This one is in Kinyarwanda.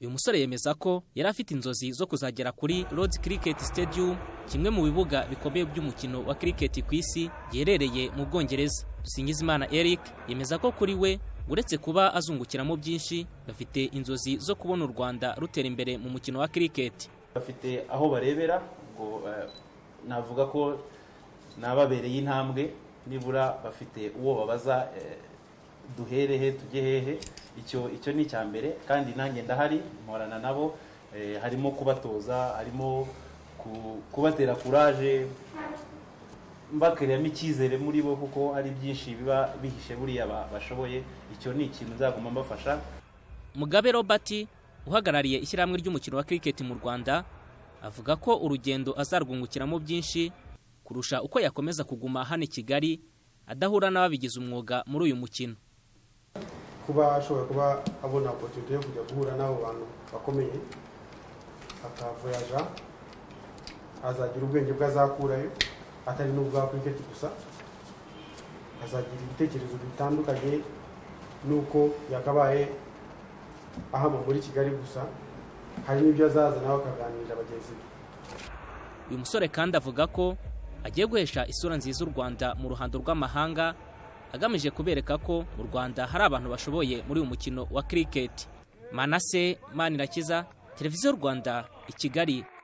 uyu musore yemeza ko yari afite inzozi zo kuzagera kuri Lords Cricket Stadium kimwe mu bibuga bikomeye by'umukino wa cricket ku isi giherereye mu Bwongereza Singizimana Eric yemeza ko kuri we uretse kuba azungukiramo byinshi bafite inzozi zo kubona u Rwanda rutera imbere mu mukino wa cricket bafite aho barebera ngo eh, navuga ko nababereye intambwe nibura bafite uwo babaza eh, duhere he tujye hehe icyo icyo ni icya mbere kandi nanjye ndahari mporana nabo eh, harimo kubatoza harimo ku- kubatera kuraje mbakariyemo icyizere muri bo kuko hari byinshi biba bihishe buriya ba- bashoboye icyo ni ikintu nzaguma mbafasha Mugabe Robert uhagarariye ishyirahamwe ry'umukino wa cricket mu Rwanda avuga ko urugendo azarwungukiramo byinshi kurusha uko yakomeza kuguma hano i Kigali adahura n'ababigize umwuga muri uyu mukino kuba ashobora kuba abona opotunite yo kujya guhura n'abo bantu bakomeye akavoyaja azagira ubwenge bwe azakurayo atari n'ubwa kiriketi gusa azagira ibitekerezo bitandukanye n'uko yakabaye ahama muri kigali gusa hari n'ibyo azazana bakaganirira bagenzi be uyu musore kandi avuga ko agiye guhesha isura nziza u Rwanda mu ruhando rw'amahanga agamije kubereka ko mu Rwanda hari abantu bashoboye muri uyu mukino wa cricket Manase Manirakiza Televiziyo Rwanda i Kigali